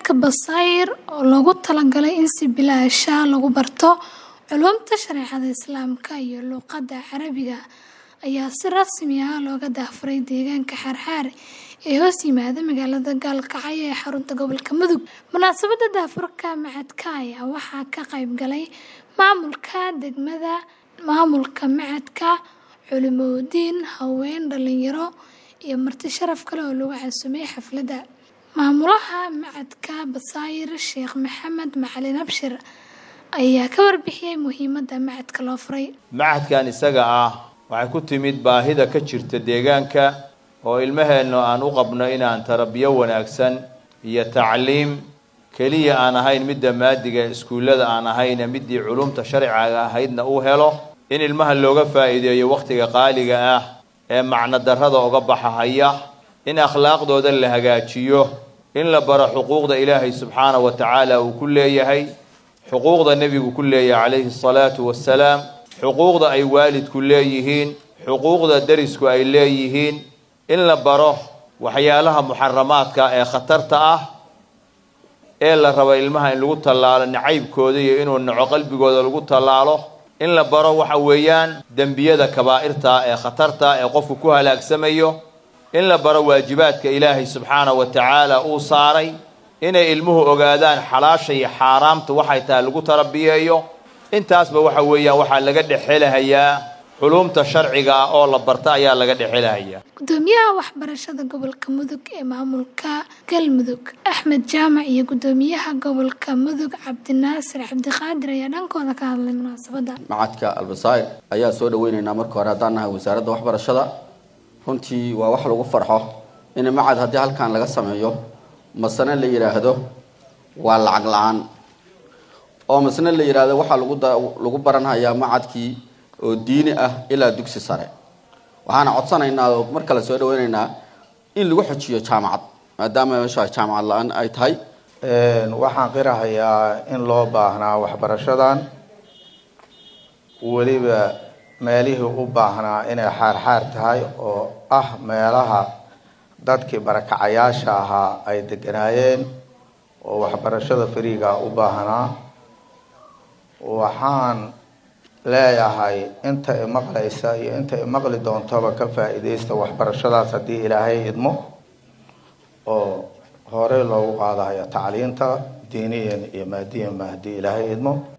Macadka Basair oo loogu talagalay in si bilaash ah lagu barto culuumta shareecada Islaamka iyo luqadda Carabiga ayaa si rasmi ah looga daahfuray deegaanka Xarxaar ee hoos yimaada magaalada Gaalkacyo ee xarunta gobolka Mudug. Munaasabadda daahfurka macadka ayaa waxaa ka qayb galay maamulka degmada, maamulka macadka, culimooyin, haween, dhalinyaro iyo marti sharaf kale oo lagu casuumay xafladda. Maamulaha macadka Basair Sheekh Maxamed Macalin Abshir ayaa ka warbixiyay muhiimadda macadka loo furay. macadkan isaga ah waxay ku timid baahida ka jirta deegaanka oo ilmaheennu aan u qabno inaan tarabiyo wanaagsan iyo tacliim keliya aan ahayn midda maadiga iskuullada aan ahayne middii culumta sharciga ahaydna uu helo in ilmaha looga faa'iideeyo wakhtiga qaaliga ah ee macno darrada uga baxahaya in akhlaaqdooda la hagaajiyo in la baro xuquuqda ilaahay subxaanahu wa tacaala uu ku leeyahay xuquuqda nebigu ku leeyahay calayhi salaatu wassalaam xuquuqda ay waalidku leeyihiin xuquuqda derisku ay leeyihiin in la baro waxyaalaha muxaramaadka ee khatarta ah ee la rabo ilmaha in lagu tallaalo nacaybkooda iyo inuu naco qalbigooda lagu tallaalo in la baro waxa weeyaan dembiyada kabaa'irta ee khatarta ee qofku ku halaagsamayo in la baro waajibaadka ilaahay subxaanahu wa tacaala uu saaray inay ilmuhu ogaadaan xalaasha iyo xaaraamta waxay tahay lagu tarabiyeeyo intaasba waxa weeyaan waxaa laga dhexelahayaa culumta sharciga ah oo la barta ayaa laga dhexelahayaa Gudoomiyaha waxbarashada gobolka Mudug ee maamulka Galmudug Axmed Jaamac iyo gudoomiyaha gobolka Mudug Cabdinaasir Cabdiqaadir ayaa dhankooda ka hadlay munaasabadda. macadka albasair ayaa soo dhaweyneynaa marka hore haddaan nahay wasaaradda waxbarashada runtii waa wax lagu farxo in macad haddii halkan laga sameeyo masane la yidhaahdo waa lacag la-aan oo masne la yidhaahdo waxaa lagu da lagu baranhayaa macadkii oo diini ah ilaa dugsi sare waxaana codsanaynaa oo mar kale soo dhaweyneynaa in lagu xojiyo jaamacad maadaama meesha jaamacad la-aan ay tahay waxaan qirahayaa in loo baahnaa waxbarashadan weliba meelihii u baahnaa inay xaarxaar tahay oo ah meelaha dadkii barakacayaasha ahaa ay deganaayeen oo waxbarashada fariiga u baahnaa waxaan leeyahay inta imaqlaysa iyo inta imaqli doontaba ka faa-iideysta waxbarashadaas haddii ilaahay idmo oo horey loogu qaadayo tacliinta diiniyan iyo maadiyanba haddii ilaahay idmo